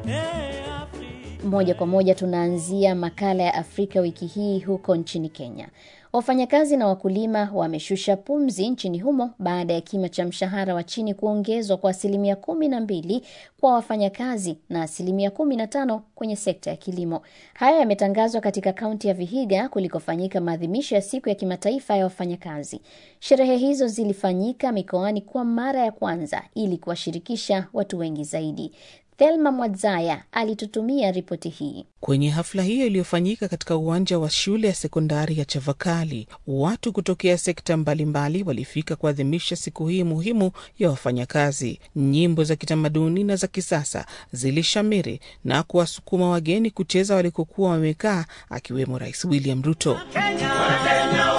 Moja kwa moja tunaanzia makala ya Afrika wiki hii huko nchini Kenya. Wafanyakazi na wakulima wameshusha pumzi nchini humo baada ya kima cha mshahara wa chini kuongezwa kwa asilimia kumi na mbili kwa wafanyakazi na asilimia kumi na tano kwenye sekta ya kilimo. Haya yametangazwa katika kaunti ya Vihiga kulikofanyika maadhimisho ya siku ya kimataifa ya wafanyakazi. Sherehe hizo zilifanyika mikoani kwa mara ya kwanza ili kuwashirikisha watu wengi zaidi. Thelma Mwadzaya alitutumia ripoti hii. Kwenye hafla hiyo iliyofanyika katika uwanja wa shule ya sekondari ya Chavakali, watu kutokea sekta mbalimbali walifika kuadhimisha siku hii muhimu ya wafanyakazi. Nyimbo za kitamaduni na za kisasa zilishamiri na kuwasukuma wageni kucheza walikokuwa wamekaa, akiwemo Rais William Ruto. Kenya, Kenya,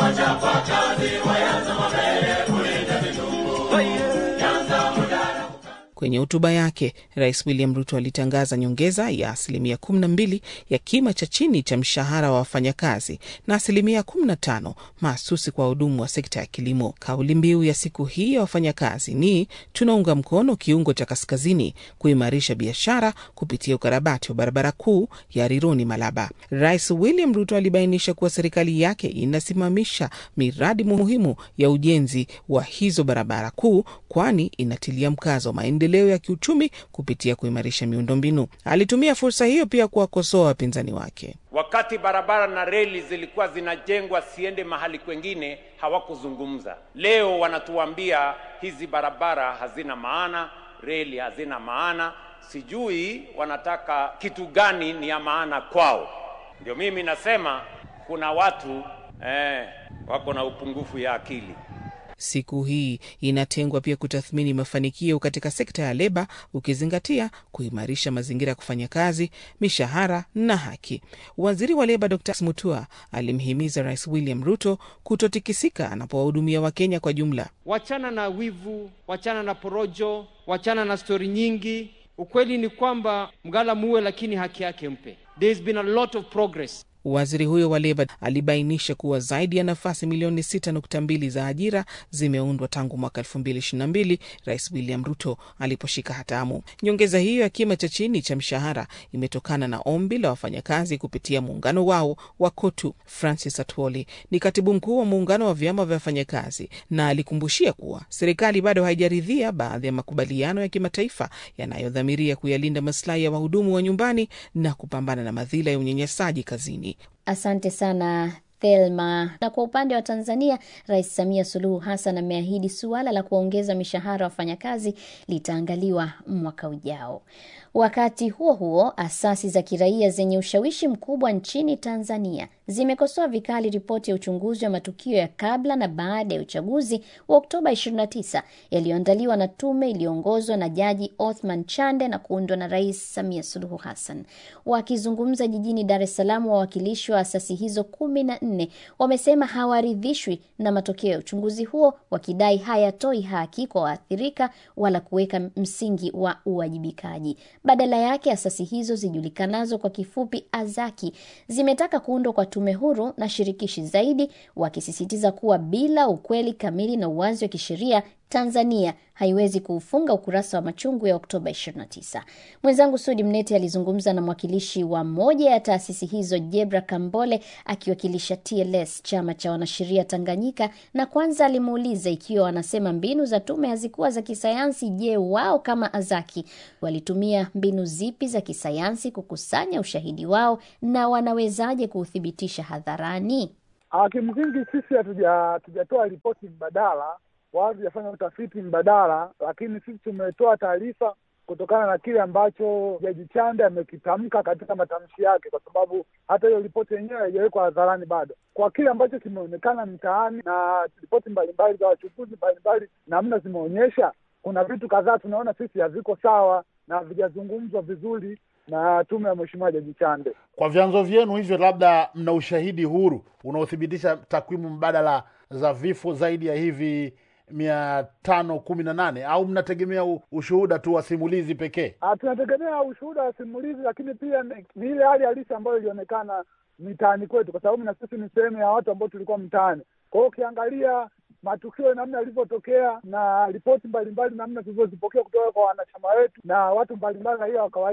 Kwenye hotuba yake Rais William Ruto alitangaza nyongeza ya asilimia 12 ya kima cha chini cha mshahara wa wafanyakazi na asilimia 15 mahsusi kwa wahudumu wa sekta ya kilimo. Kauli mbiu ya siku hii ya wafanyakazi ni tunaunga mkono kiungo cha kaskazini kuimarisha biashara kupitia ukarabati wa barabara kuu ya Rironi Malaba. Rais William Ruto alibainisha kuwa serikali yake inasimamisha miradi muhimu ya ujenzi wa hizo barabara kuu, kwani inatilia mkazo maendeleo ya kiuchumi kupitia kuimarisha miundombinu. Alitumia fursa hiyo pia kuwakosoa wapinzani wake. Wakati barabara na reli zilikuwa zinajengwa siende mahali kwengine, hawakuzungumza. Leo wanatuambia hizi barabara hazina maana, reli hazina maana. Sijui wanataka kitu gani ni ya maana kwao. Ndio mimi nasema kuna watu eh, wako na upungufu ya akili. Siku hii inatengwa pia kutathmini mafanikio katika sekta ya leba, ukizingatia kuimarisha mazingira ya kufanya kazi, mishahara na haki. Waziri wa leba Dr Mutua alimhimiza Rais William Ruto kutotikisika anapowahudumia Wakenya kwa jumla. Wachana na wivu, wachana na porojo, wachana na stori nyingi. Ukweli ni kwamba mgala muwe, lakini haki yake mpe. There's been a lot of progress. Waziri huyo wa leba alibainisha kuwa zaidi ya nafasi milioni 6.2 za ajira zimeundwa tangu mwaka 2022 Rais William Ruto aliposhika hatamu. Nyongeza hiyo ya kima cha chini cha mshahara imetokana na ombi la wafanyakazi kupitia muungano wao wa KOTU. Francis Atwoli ni katibu mkuu wa muungano wa vyama vya wafanyakazi na alikumbushia kuwa serikali bado haijaridhia baadhi ya makubaliano ya kimataifa yanayodhamiria kuyalinda masilahi ya wahudumu wa nyumbani na kupambana na madhila ya unyanyasaji kazini. Asante sana Thelma. Na kwa upande wa Tanzania, Rais Samia Suluhu Hassan ameahidi suala la kuongeza mishahara wafanyakazi litaangaliwa mwaka ujao. Wakati huo huo, asasi za kiraia zenye ushawishi mkubwa nchini Tanzania zimekosoa vikali ripoti ya uchunguzi wa matukio ya kabla na baada ya uchaguzi wa Oktoba 29 yaliyoandaliwa na tume iliyoongozwa na Jaji Othman Chande na kuundwa na Rais Samia Suluhu Hassan. Wakizungumza jijini Dar es Salaam, wawakilishi wa asasi hizo kumi na nne wamesema hawaridhishwi na matokeo ya uchunguzi huo, wakidai hayatoi haki kwa waathirika wala kuweka msingi wa uwajibikaji. Badala yake asasi hizo zijulikanazo kwa kifupi Azaki zimetaka kuundwa kwa tume huru na shirikishi zaidi, wakisisitiza kuwa bila ukweli kamili na uwazi wa kisheria Tanzania haiwezi kuufunga ukurasa wa machungu ya Oktoba 29. Mwenzangu Sudi Mnete alizungumza na mwakilishi wa moja ya taasisi hizo Jebra Kambole akiwakilisha TLS, chama cha wanasheria Tanganyika, na kwanza alimuuliza ikiwa wanasema mbinu za tume hazikuwa za kisayansi. Je, wao kama Azaki walitumia mbinu zipi za kisayansi kukusanya ushahidi wao na wanawezaje kuuthibitisha hadharani? Kimsingi sisi hatujatoa ripoti mbadala wala hatujafanya utafiti mbadala, lakini sisi tumetoa taarifa kutokana na kile ambacho Jaji Chande amekitamka katika matamshi yake, kwa sababu hata hiyo ripoti yenyewe haijawekwa hadharani bado. Kwa kile ambacho kimeonekana mtaani na ripoti mbalimbali za wachunguzi mbalimbali, namna zimeonyesha, kuna vitu kadhaa tunaona sisi haviko sawa na havijazungumzwa vizuri na tume ya Mheshimiwa Jaji Chande. Kwa vyanzo vyenu hivyo, labda mna ushahidi huru unaothibitisha takwimu mbadala za vifo zaidi ya hivi mia tano kumi na nane au mnategemea ushuhuda tu wa simulizi pekee? Tunategemea ushuhuda wa simulizi, lakini pia ni ile hali halisi ambayo ilionekana mitaani kwetu, kwa sababu na sisi ni sehemu ya watu ambao tulikuwa mtaani. Kwa hiyo ukiangalia matukio namna yalivyotokea na ripoti mbalimbali namna tulivyozipokea kutoka kwa wanachama wetu na watu mbalimbali, raia wa kawaida,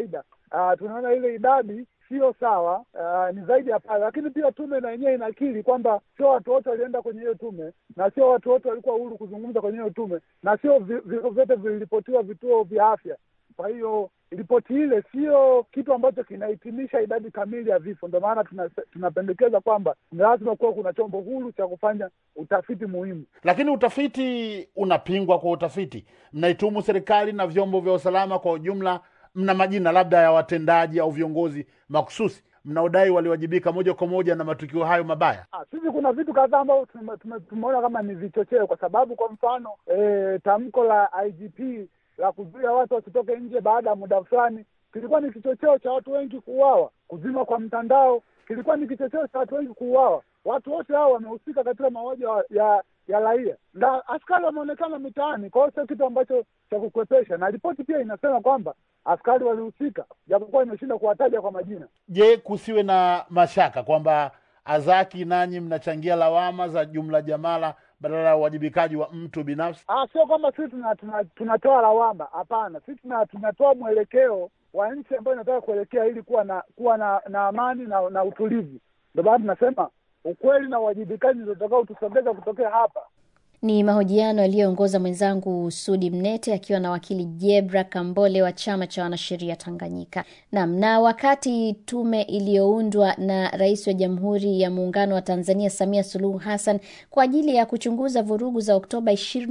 uh, tunaona ile idadi sio sawa, uh, ni zaidi ya pale. Lakini pia tume na yenyewe inakiri kwamba sio watu wote walienda kwenye hiyo tume na sio watu wote walikuwa huru kuzungumza kwenye hiyo tume na sio vifo vyote viliripotiwa vituo vya afya. Kwa hiyo ripoti ile sio kitu ambacho kinahitimisha idadi kamili ya vifo. Ndio maana tunapendekeza kwamba ni lazima kuwa kuna chombo huru cha kufanya utafiti muhimu. Lakini utafiti unapingwa kwa utafiti, mnaitumu serikali na vyombo vya usalama kwa ujumla. Mna majina labda ya watendaji au viongozi makususi mnaodai waliwajibika moja kwa moja na matukio hayo mabaya? Ah, sisi kuna vitu kadhaa ambavyo tumeona kama ni vichocheo, kwa sababu kwa mfano e, tamko la IGP la kuzuia watu wasitoke nje baada ya muda fulani kilikuwa ni kichocheo cha watu wengi kuuawa. Kuzima kwa mtandao kilikuwa ni kichocheo cha watu wengi kuuawa. Watu wote hao wamehusika katika mauaji ya ya raia na askari wameonekana mitaani. Kwa hiyo sio kitu ambacho cha kukwepesha, na ripoti pia inasema kwamba askari walihusika, japokuwa imeshinda kuwataja kwa majina. Je, kusiwe na mashaka kwamba Azaki nanyi mnachangia lawama za jumla jamala badala ya uwajibikaji wa mtu binafsi? Ah, sio kwamba sisi tunatoa tuna, tuna, tuna lawama. Hapana, sisi tuna, tunatoa mwelekeo wa nchi ambayo inataka kuelekea ili kuwa na kuwa na, na amani na, na utulivu. Ndio maana tunasema ukweli na uwajibikaji ndio utakao tusogeza kutokea hapa. Ni mahojiano yaliyoongoza mwenzangu Sudi Mnete akiwa na wakili Jebra Kambole wa chama cha wanasheria Tanganyika. Naam, na wakati tume iliyoundwa na Rais wa Jamhuri ya Muungano wa Tanzania Samia Suluhu Hassan kwa ajili ya kuchunguza vurugu za Oktoba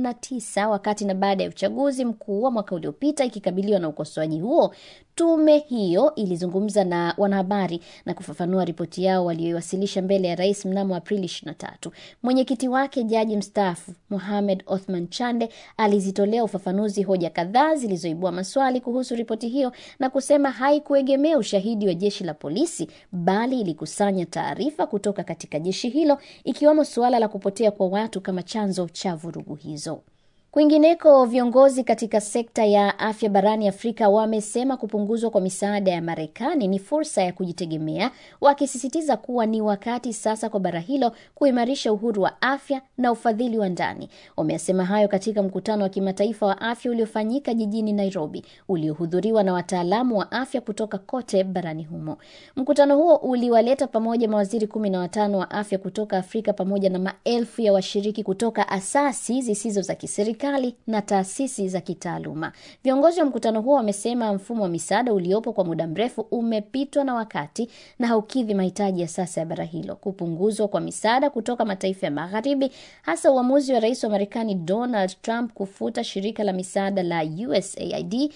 29 wakati na baada ya uchaguzi mkuu wa mwaka uliopita ikikabiliwa na ukosoaji huo, tume hiyo ilizungumza na wanahabari na kufafanua ripoti yao walioiwasilisha mbele ya rais mnamo Aprili 23. Mwenyekiti wake jaji mstaafu Mohamed Othman Chande alizitolea ufafanuzi hoja kadhaa zilizoibua maswali kuhusu ripoti hiyo na kusema haikuegemea ushahidi wa jeshi la polisi bali ilikusanya taarifa kutoka katika jeshi hilo ikiwemo suala la kupotea kwa watu kama chanzo cha vurugu hizo. Kwingineko, viongozi katika sekta ya afya barani Afrika wamesema kupunguzwa kwa misaada ya Marekani ni fursa ya kujitegemea, wakisisitiza kuwa ni wakati sasa kwa bara hilo kuimarisha uhuru wa afya na ufadhili wa ndani. Wamesema hayo katika mkutano wa kimataifa wa afya uliofanyika jijini Nairobi, uliohudhuriwa na wataalamu wa afya kutoka kote barani humo. Mkutano huo uliwaleta pamoja mawaziri kumi na watano wa afya kutoka Afrika pamoja na maelfu ya washiriki kutoka asasi zisizo za kiserikali na taasisi za kitaaluma. Viongozi wa mkutano huo wamesema mfumo wa misaada uliopo kwa muda mrefu umepitwa na wakati na haukidhi mahitaji ya sasa ya bara hilo. Kupunguzwa kwa misaada kutoka mataifa ya Magharibi, hasa uamuzi wa rais wa Marekani Donald Trump kufuta shirika la misaada la USAID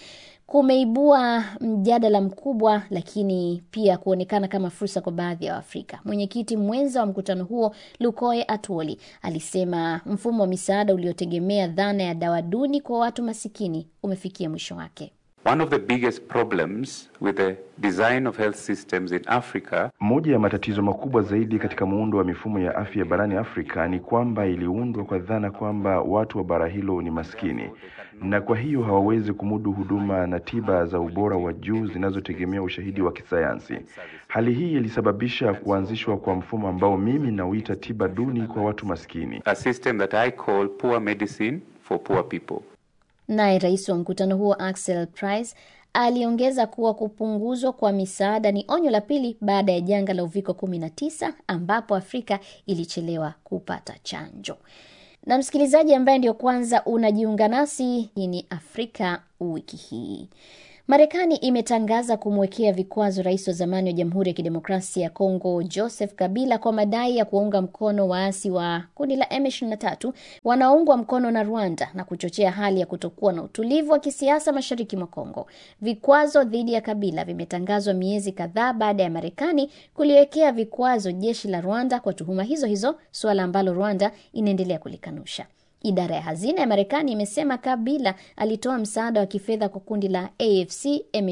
kumeibua mjadala mkubwa, lakini pia kuonekana kama fursa kwa baadhi ya Waafrika. Mwenyekiti mwenza wa mkutano huo Lukoe Atwoli alisema mfumo wa misaada uliotegemea dhana ya dawa duni kwa watu masikini umefikia mwisho wake. One of the biggest problems with the design of health systems in Africa, moja ya matatizo makubwa zaidi katika muundo wa mifumo ya afya barani Afrika ni kwamba iliundwa kwa dhana kwamba watu wa bara hilo ni maskini na kwa hiyo hawawezi kumudu huduma na tiba za ubora wa juu zinazotegemea ushahidi wa kisayansi. Hali hii ilisababisha kuanzishwa kwa mfumo ambao mimi nauita tiba duni kwa watu maskini. a system that I call poor medicine for poor people. Naye rais wa mkutano huo Axel Price aliongeza kuwa kupunguzwa kwa misaada ni onyo la pili baada ya janga la uviko 19 ambapo Afrika ilichelewa kupata chanjo. Na msikilizaji ambaye ndio kwanza unajiunga nasi, hii ni Afrika wiki hii. Marekani imetangaza kumwekea vikwazo rais wa zamani wa Jamhuri ya Kidemokrasia ya Kongo Joseph Kabila kwa madai ya kuwaunga mkono waasi wa kundi la M23 wanaoungwa mkono na Rwanda na kuchochea hali ya kutokuwa na utulivu wa kisiasa mashariki mwa Kongo. Vikwazo dhidi ya Kabila vimetangazwa miezi kadhaa baada ya Marekani kuliwekea vikwazo jeshi la Rwanda kwa tuhuma hizo hizo, suala ambalo Rwanda inaendelea kulikanusha. Idara ya hazina ya Marekani imesema Kabila alitoa msaada wa kifedha kwa kundi la AFC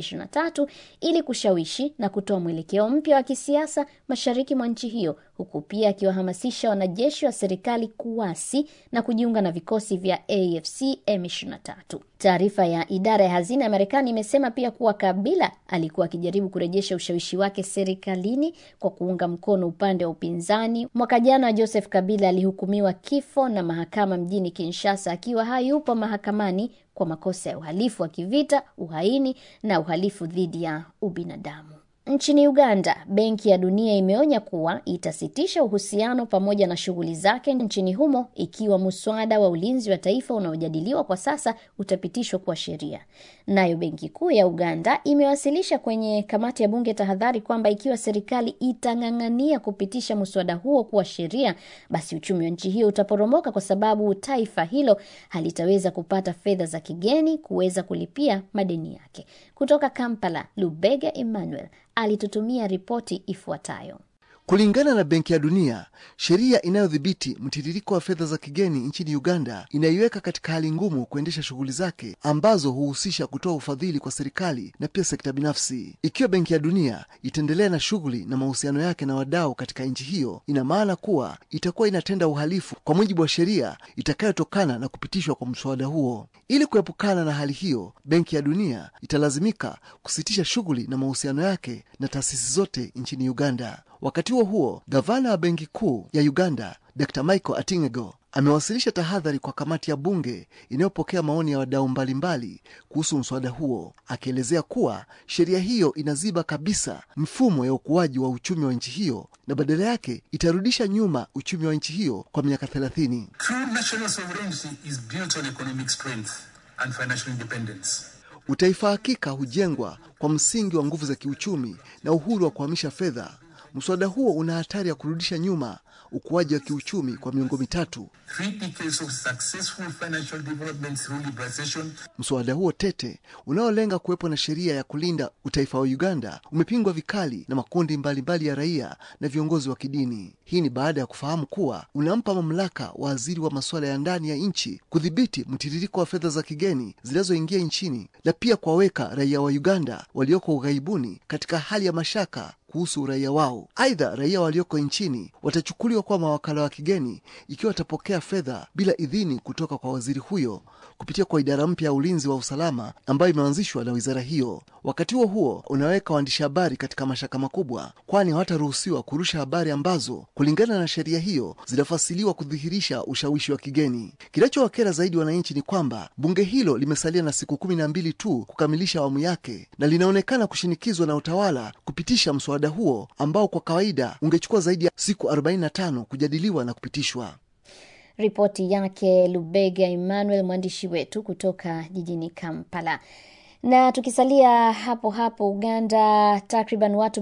M23 ili kushawishi na kutoa mwelekeo mpya wa kisiasa mashariki mwa nchi hiyo, huku pia akiwahamasisha wanajeshi wa serikali kuwasi na kujiunga na vikosi vya AFC M23. Taarifa ya idara ya hazina ya Marekani imesema pia kuwa Kabila alikuwa akijaribu kurejesha ushawishi wake serikalini kwa kuunga mkono upande wa upinzani. Mwaka jana Joseph Kabila alihukumiwa kifo na mahakama mjini Kinshasa akiwa hayupo mahakamani kwa makosa ya uhalifu wa kivita, uhaini na uhalifu dhidi ya ubinadamu. Nchini Uganda, Benki ya Dunia imeonya kuwa itasitisha uhusiano pamoja na shughuli zake nchini humo ikiwa muswada wa ulinzi wa taifa unaojadiliwa kwa sasa utapitishwa kuwa sheria. Nayo Benki Kuu ya Uganda imewasilisha kwenye kamati ya bunge tahadhari kwamba ikiwa serikali itang'ang'ania kupitisha muswada huo kuwa sheria, basi uchumi wa nchi hiyo utaporomoka kwa sababu taifa hilo halitaweza kupata fedha za kigeni kuweza kulipia madeni yake. Kutoka Kampala, Lubega Emmanuel alitutumia ripoti ifuatayo. Kulingana na Benki ya Dunia, sheria inayodhibiti mtiririko wa fedha za kigeni nchini Uganda inaiweka katika hali ngumu kuendesha shughuli zake ambazo huhusisha kutoa ufadhili kwa serikali na pia sekta binafsi. Ikiwa Benki ya Dunia itaendelea na shughuli na mahusiano yake na wadau katika nchi hiyo, ina maana kuwa itakuwa inatenda uhalifu kwa mujibu wa sheria itakayotokana na kupitishwa kwa mswada huo. Ili kuepukana na hali hiyo, Benki ya Dunia italazimika kusitisha shughuli na mahusiano yake na taasisi zote nchini Uganda. Wakati huo huo, gavana wa benki kuu ya Uganda Dr Michael Atingego amewasilisha tahadhari kwa kamati ya bunge inayopokea maoni ya wadau mbalimbali kuhusu mswada huo, akielezea kuwa sheria hiyo inaziba kabisa mfumo ya ukuaji wa uchumi wa nchi hiyo na badala yake itarudisha nyuma uchumi wa nchi hiyo kwa miaka thelathini. Utaifa hakika hujengwa kwa msingi wa nguvu za kiuchumi na uhuru wa kuhamisha fedha. Mswada huo una hatari ya kurudisha nyuma ukuaji wa kiuchumi kwa miongo mitatu. Mswada huo tete unaolenga kuwepo na sheria ya kulinda utaifa wa Uganda umepingwa vikali na makundi mbalimbali mbali ya raia na viongozi wa kidini. Hii ni baada ya kufahamu kuwa unampa mamlaka waziri wa masuala ya ndani ya nchi kudhibiti mtiririko wa fedha za kigeni zinazoingia nchini na pia kuwaweka raia wa Uganda walioko ughaibuni katika hali ya mashaka kuhusu uraia wao. Aidha, raia walioko nchini watachukuliwa kuwa mawakala wa kigeni ikiwa watapokea fedha bila idhini kutoka kwa waziri huyo kupitia kwa idara mpya ya ulinzi wa usalama ambayo imeanzishwa na wizara hiyo. Wakati huo huo, unaweka waandishi habari katika mashaka makubwa, kwani hawataruhusiwa kurusha habari ambazo kulingana na sheria hiyo zinafasiliwa kudhihirisha ushawishi wa kigeni. Kinachowakera zaidi wananchi ni kwamba bunge hilo limesalia na siku kumi na mbili tu kukamilisha awamu yake na linaonekana kushinikizwa na utawala kupitisha mswada huo ambao kwa kawaida ungechukua zaidi ya siku 45 kujadiliwa na kupitishwa. Ripoti yake Lubega Emmanuel, mwandishi wetu kutoka jijini Kampala. Na tukisalia hapo hapo Uganda, takriban watu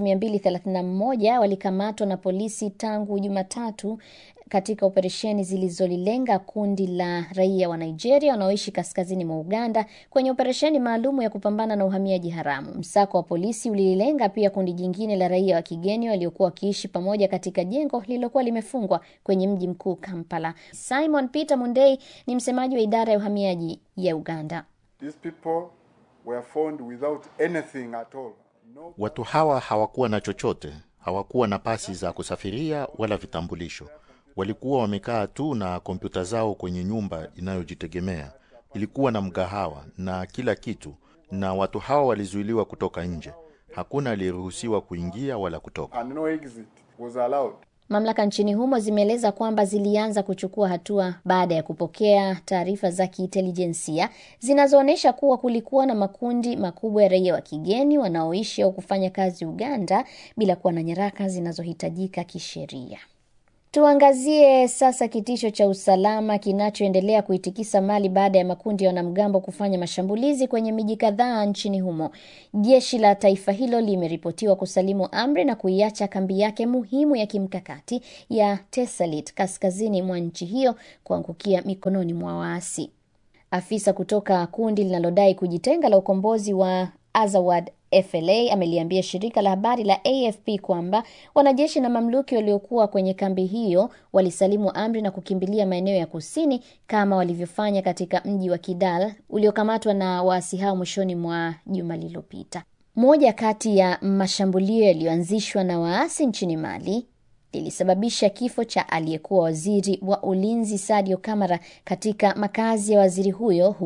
231 walikamatwa na polisi tangu Jumatatu katika operesheni zilizolilenga kundi la raia wa Nigeria wanaoishi kaskazini mwa Uganda kwenye operesheni maalum ya kupambana na uhamiaji haramu. Msako wa polisi ulilenga pia kundi jingine la raia wa kigeni waliokuwa wakiishi pamoja katika jengo lililokuwa limefungwa kwenye mji mkuu Kampala. Simon Peter Mundei ni msemaji wa idara ya uhamiaji ya Uganda. These people were found without anything at all. No... Watu hawa hawakuwa na chochote, hawakuwa na pasi za kusafiria wala vitambulisho walikuwa wamekaa tu na kompyuta zao kwenye nyumba inayojitegemea. Ilikuwa na mgahawa na kila kitu, na watu hawa walizuiliwa kutoka nje. Hakuna aliyeruhusiwa kuingia wala kutoka. And no exit was allowed. Mamlaka nchini humo zimeeleza kwamba zilianza kuchukua hatua baada ya kupokea taarifa za kiintelijensia zinazoonyesha kuwa kulikuwa na makundi makubwa ya raia wa kigeni wanaoishi au kufanya kazi Uganda bila kuwa na nyaraka zinazohitajika kisheria. Tuangazie sasa kitisho cha usalama kinachoendelea kuitikisa Mali baada ya makundi ya wanamgambo kufanya mashambulizi kwenye miji kadhaa nchini humo. Jeshi la taifa hilo limeripotiwa kusalimu amri na kuiacha kambi yake muhimu ya kimkakati ya Tesalit kaskazini mwa nchi hiyo kuangukia mikononi mwa waasi. Afisa kutoka kundi linalodai kujitenga la ukombozi wa Azawad FLA ameliambia shirika la habari la AFP kwamba wanajeshi na mamluki waliokuwa kwenye kambi hiyo walisalimu amri na kukimbilia maeneo ya kusini kama walivyofanya katika mji wa Kidal uliokamatwa na waasi hao mwishoni mwa juma lililopita. Moja kati ya mashambulio yaliyoanzishwa na waasi nchini Mali lilisababisha kifo cha aliyekuwa waziri wa ulinzi Sadio Kamara katika makazi ya waziri huyo huko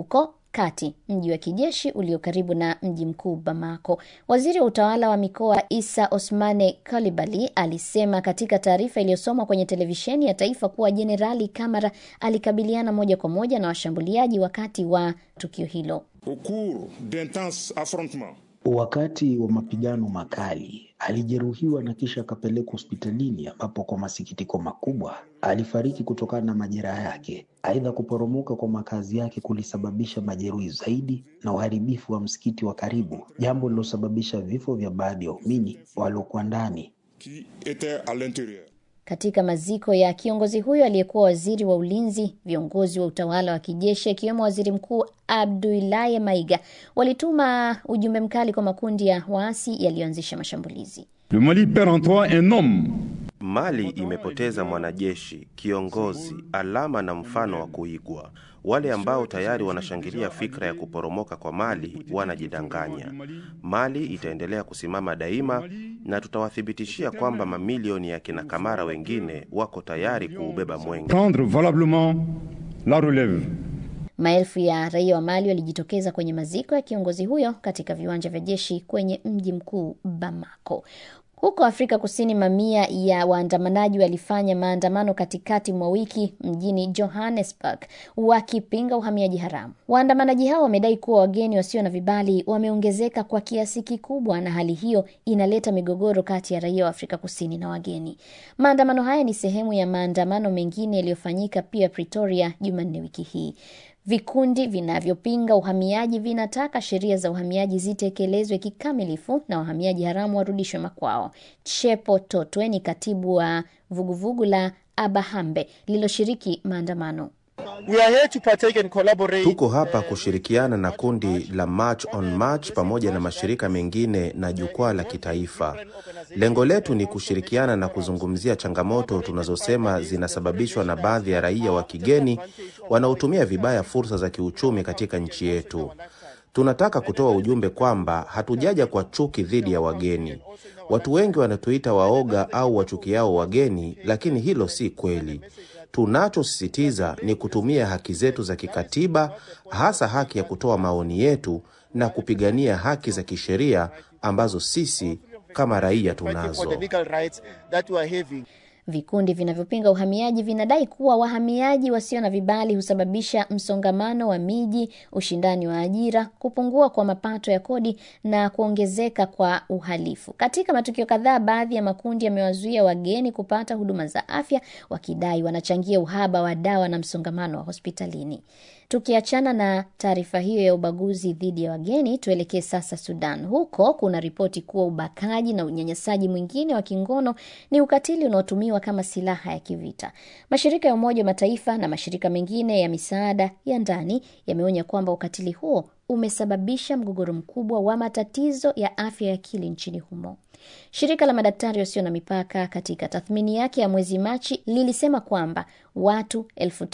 kati, mji wa kijeshi ulio karibu na mji mkuu Bamako. Waziri wa utawala wa mikoa Isa Osmane Kalibali alisema katika taarifa iliyosomwa kwenye televisheni ya taifa kuwa Jenerali Kamara alikabiliana moja kwa moja na washambuliaji wakati wa tukio hilo. Au cours d'intenses affrontements Wakati wa mapigano makali alijeruhiwa na kisha akapelekwa hospitalini ambapo kwa masikitiko makubwa alifariki kutokana na majeraha yake. Aidha, kuporomoka kwa makazi yake kulisababisha majeruhi zaidi na uharibifu wa msikiti wa karibu, jambo lilosababisha vifo vya baadhi ya waumini waliokuwa ndani. qui étaient à l'intérieur. Katika maziko ya kiongozi huyo aliyekuwa waziri wa ulinzi, viongozi wa utawala wa kijeshi akiwemo waziri mkuu Abdoulaye Maiga walituma ujumbe mkali kwa makundi ya waasi yaliyoanzisha mashambulizi. Le Mali perd en toi un homme. Mali imepoteza mwanajeshi, kiongozi, alama na mfano wa kuigwa. Wale ambao tayari wanashangilia fikra ya kuporomoka kwa Mali wanajidanganya. Mali itaendelea kusimama daima na tutawathibitishia kwamba mamilioni ya kina Kamara wengine wako tayari kuubeba mwenge. Prendre valablement la relève. Maelfu ya raia wa Mali walijitokeza kwenye maziko ya kiongozi huyo katika viwanja vya jeshi kwenye mji mkuu Bamako. Huko Afrika Kusini, mamia ya waandamanaji walifanya maandamano katikati mwa wiki mjini Johannesburg wakipinga uhamiaji haramu. Waandamanaji hao wamedai kuwa wageni wasio na vibali wameongezeka kwa kiasi kikubwa, na hali hiyo inaleta migogoro kati ya raia wa Afrika Kusini na wageni. Maandamano haya ni sehemu ya maandamano mengine yaliyofanyika pia Pretoria Jumanne wiki hii. Vikundi vinavyopinga uhamiaji vinataka sheria za uhamiaji zitekelezwe kikamilifu na wahamiaji haramu warudishwe makwao. Chepo Totwe ni katibu wa vuguvugu la Abahambe lililoshiriki maandamano. We are here to partake and collaborate. Tuko hapa kushirikiana na kundi la March on March pamoja na mashirika mengine na jukwaa la kitaifa. Lengo letu ni kushirikiana na kuzungumzia changamoto tunazosema zinasababishwa na baadhi ya raia wa kigeni wanaotumia vibaya fursa za kiuchumi katika nchi yetu. Tunataka kutoa ujumbe kwamba hatujaja kwa chuki dhidi ya wageni. Watu wengi wanatuita waoga au wachukiao wageni, lakini hilo si kweli. Tunachosisitiza ni kutumia haki zetu za kikatiba, hasa haki ya kutoa maoni yetu na kupigania haki za kisheria ambazo sisi kama raia for the tunazo. legal rights that we are having. Vikundi vinavyopinga uhamiaji vinadai kuwa wahamiaji wasio na vibali husababisha msongamano wa miji, ushindani wa ajira, kupungua kwa mapato ya kodi na kuongezeka kwa uhalifu. Katika matukio kadhaa, baadhi ya makundi yamewazuia wageni kupata huduma za afya, wakidai wanachangia uhaba wa dawa na msongamano wa hospitalini. Tukiachana na taarifa hiyo ya ubaguzi dhidi ya wageni, tuelekee sasa Sudan. Huko kuna ripoti kuwa ubakaji na unyanyasaji mwingine wa kingono ni ukatili unaotumiwa kama silaha ya kivita. Mashirika ya Umoja wa Mataifa na mashirika mengine ya misaada ya ndani yameonya kwamba ukatili huo umesababisha mgogoro mkubwa wa matatizo ya afya ya akili nchini humo. Shirika la madaktari wasio na mipaka katika tathmini yake ya mwezi Machi lilisema kwamba watu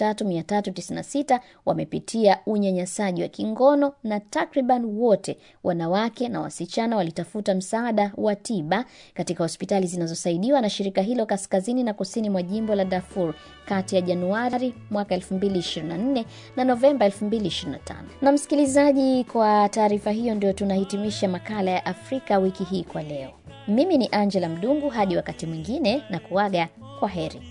3396 wamepitia unyanyasaji wa kingono na takriban wote wanawake na wasichana walitafuta msaada wa tiba katika hospitali zinazosaidiwa na shirika hilo kaskazini na kusini mwa jimbo la Darfur kati ya Januari mwaka 2024 na Novemba 2025. Na msikilizaji, kwa taarifa hiyo ndio tunahitimisha makala ya Afrika wiki hii kwa leo. Mimi ni Angela Mdungu, hadi wakati mwingine na kuaga kwa heri.